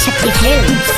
Adishakti films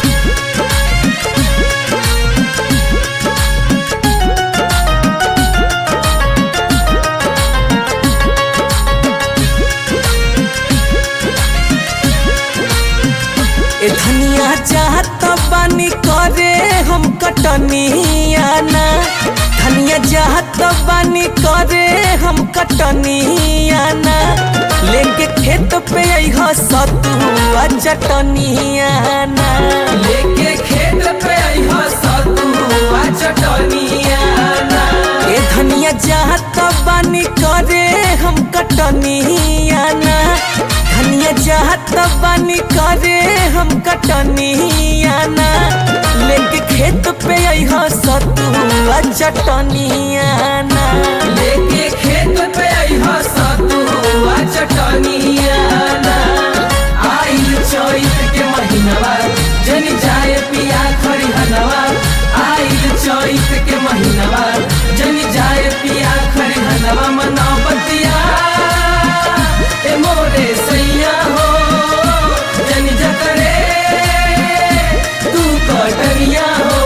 ए धनिया चाहत बानी करे हम कटनिया ना धनिया चाहत बानी करे हम कटनिया ना लेके खेत पे अइह सतुआ चटनिया ना लेके खेत पे अइह सतुआ चटनिया ना ए धनिया चाहत बानी करे हम कटनिया ना धनिया चाहत बानी करे हम कटनिया ना लेके खेत पे अइह सतुआ चटनिया ना लेके खेत पे अइह सतुआ चटनिया ना आइल चैत के महीनवा जनी जाए पिया खरिहनवा आइल चैत के महीनवा जनी जाए पिया खरिहनवा मनावतिया ए मोरे सैया हो जनी जकरे तू कटनिया हो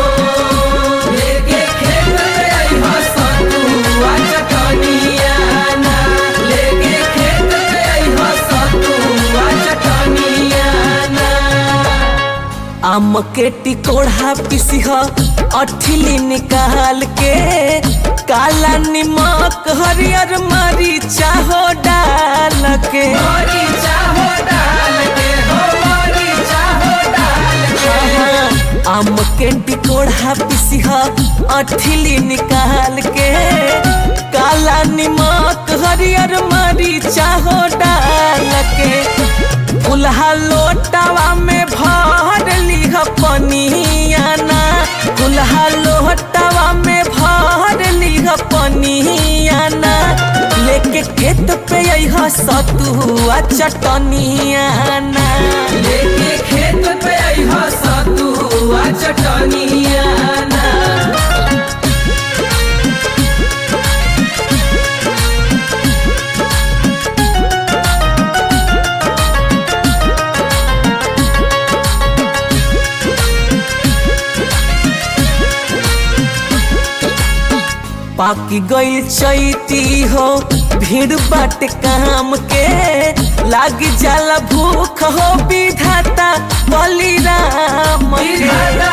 लेके खेत पे अइहा सतुआ चटनिया ना लेके खेत पे अइहा सतुआ चटनिया ना आम के टिकोड़ा पिसिह अठिली निकाल के काला निमक हरियर मरीचा हो डाल के मरीचा हो डाल के हो मरीचा हो डाल के आम के टिकोड़ा पिसिह अठिली निकाल के काला निमक हरियर मरीचा हो डाल के फुलहा लोटावा में भर लिह पनियाना फुलहा लोटावा में भर लिह पनियाना लेके खेत पे अइह सतुआ चटनियाना लेके खेत पे अइह सतुआ चटनियाना पाकी गई चैती हो भीड़ बाट काम के लाग जाला भूख हो विधाता बलिराम के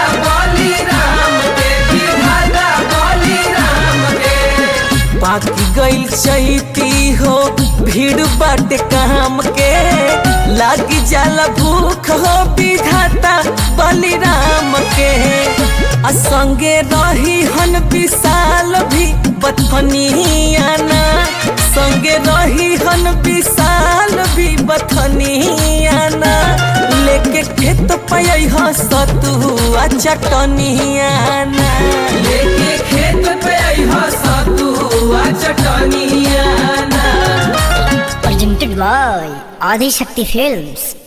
पाकी गई चैती हो भीड़ बाट काम के लाग जाला भूख हो विधाता बलिराम के आ संगे रही हन विशाल भी बथनियाना संगे रही हन विशाल भी बथनियाना लेके खेत पय सतुआ चटनियाना लेके खेत पे सतुआ चटनियाना presented by ఆదిశక్తి ఫిల్మ్స్